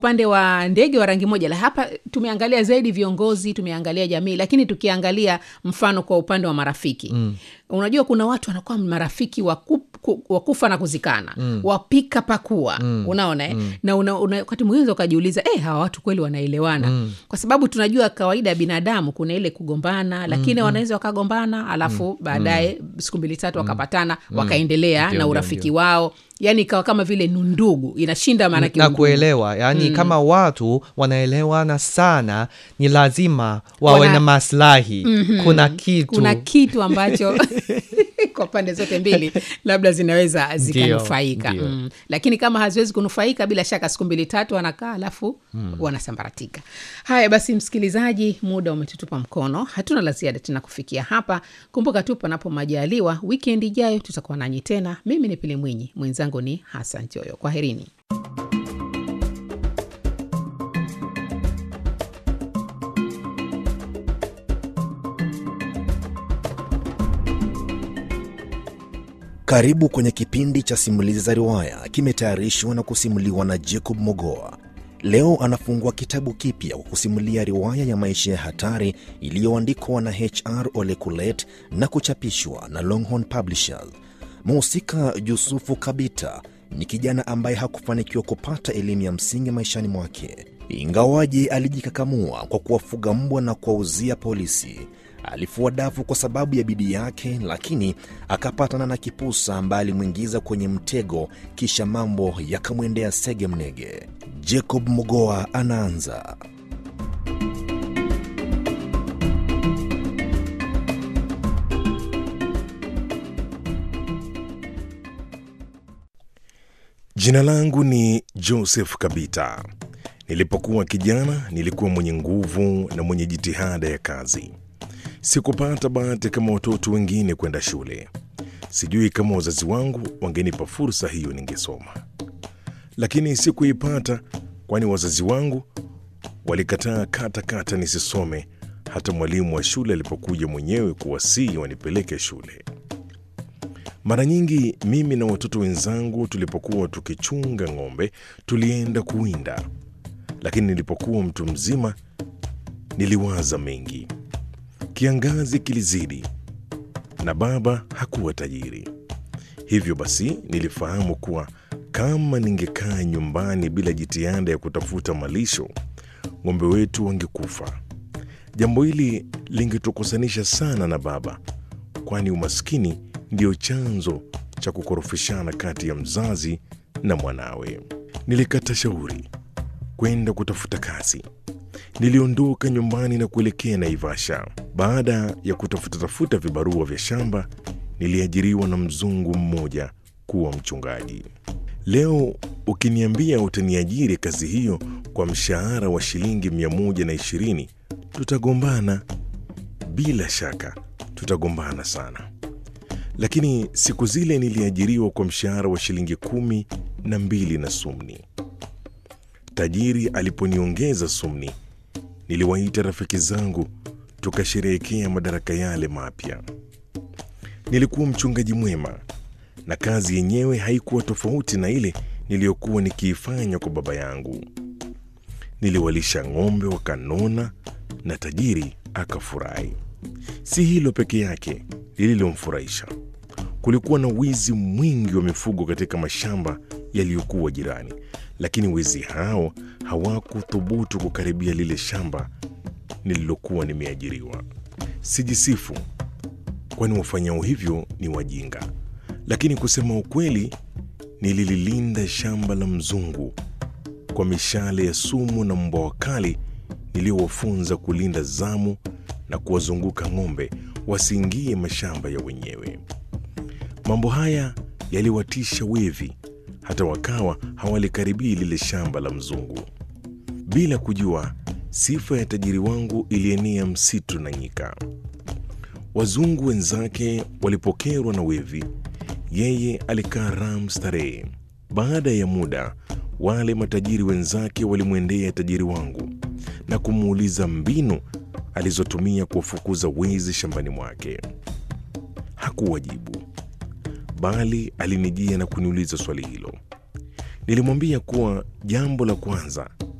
upande wa ndege wa rangi moja la hapa tumeangalia zaidi viongozi tumeangalia jamii lakini tukiangalia mfano kwa upande wa marafiki mm. unajua kuna watu wanakuwa marafiki wa ku- ku- wa kufa na kuzikana mm. wapika pakua mm. unaona eh? mm. na una, una, wakati mwingine ukajiuliza eh, hawa watu kweli wanaelewana mm. kwa sababu tunajua kawaida ya binadamu kuna ile kugombana lakini mm. wanaweza wakagombana alafu mm. baadaye mm. siku mbili tatu wakapatana mm. wakaendelea Ndio, na ndio, urafiki ndio. wao yani ikawa kama vile nundugu inashinda maanake na undugu. kuelewa yaani mm. kama watu wanaelewana sana ni lazima wawe Wana- na maslahi mm-hmm. kuna kitu kuna kitu ambacho kwa pande zote mbili labda zinaweza zikanufaika Ndio. mm. lakini kama haziwezi kunufaika bila shaka siku mbili tatu wanakaa alafu mm. wanasambaratika haya basi msikilizaji muda umetutupa mkono hatuna la ziada tena kufikia hapa kumbuka tu panapo majaliwa wikendi ijayo tutakuwa nanyi tena mimi ni pili mwinyi mwenzangu ni hasan choyo kwaherini Karibu kwenye kipindi cha simulizi za riwaya, kimetayarishwa na kusimuliwa na Jacob Mogoa. Leo anafungua kitabu kipya kwa kusimulia riwaya ya maisha ya hatari iliyoandikwa na HR Ole Kulet na kuchapishwa na Longhorn Publishers. Mhusika Yusufu Kabita ni kijana ambaye hakufanikiwa kupata elimu ya msingi maishani mwake, ingawaje alijikakamua kwa kuwafuga mbwa na kuwauzia polisi. Alifua dafu kwa sababu ya bidii yake, lakini akapatana na kipusa ambaye alimwingiza kwenye mtego, kisha mambo yakamwendea sege mnege. Jacob Mogoa anaanza. Jina langu ni Joseph Kabita. Nilipokuwa kijana, nilikuwa mwenye nguvu na mwenye jitihada ya kazi. Sikupata bahati kama watoto wengine kwenda shule. Sijui kama wazazi wangu wangenipa fursa hiyo ningesoma, lakini sikuipata, kwani wazazi wangu walikataa kata kata nisisome, hata mwalimu wa shule alipokuja mwenyewe kuwasihi wanipeleke shule. Mara nyingi mimi na watoto wenzangu tulipokuwa tukichunga ng'ombe tulienda kuwinda, lakini nilipokuwa mtu mzima niliwaza mengi. Kiangazi kilizidi na baba hakuwa tajiri, hivyo basi nilifahamu kuwa kama ningekaa nyumbani bila jitihada ya kutafuta malisho, ng'ombe wetu wangekufa. Jambo hili lingetukusanisha sana na baba, kwani umaskini ndio chanzo cha kukorofishana kati ya mzazi na mwanawe. Nilikata shauri kwenda kutafuta kazi. Niliondoka nyumbani na kuelekea Naivasha. Baada ya kutafuta tafuta vibarua vya shamba, niliajiriwa na mzungu mmoja kuwa mchungaji. Leo ukiniambia utaniajiri kazi hiyo kwa mshahara wa shilingi 120 tutagombana. Bila shaka tutagombana sana lakini siku zile niliajiriwa kwa mshahara wa shilingi kumi na mbili na sumni. Tajiri aliponiongeza sumni, niliwaita rafiki zangu tukasherehekea madaraka yale mapya. Nilikuwa mchungaji mwema na kazi yenyewe haikuwa tofauti na ile niliyokuwa nikiifanya kwa baba yangu. Niliwalisha ng'ombe wakanona na tajiri akafurahi. Si hilo peke yake lililomfurahisha. Kulikuwa na wizi mwingi wa mifugo katika mashamba yaliyokuwa jirani, lakini wezi hao hawakuthubutu kukaribia lile shamba nililokuwa nimeajiriwa. Sijisifu, kwani wafanyao hivyo ni wajinga, lakini kusema ukweli, nilililinda shamba la mzungu kwa mishale ya sumu na mbwa wakali niliowafunza kulinda zamu na kuwazunguka ng'ombe wasiingie mashamba ya wenyewe. Mambo haya yaliwatisha wevi, hata wakawa hawalikaribia lile shamba la mzungu. Bila kujua, sifa ya tajiri wangu ilienea msitu na nyika. Wazungu wenzake walipokerwa na wevi, yeye alikaa ram starehe. Baada ya muda, wale matajiri wenzake walimwendea tajiri wangu na kumuuliza mbinu alizotumia kuwafukuza wezi shambani mwake. Hakuwajibu, bali alinijia na kuniuliza swali hilo. Nilimwambia kuwa jambo la kwanza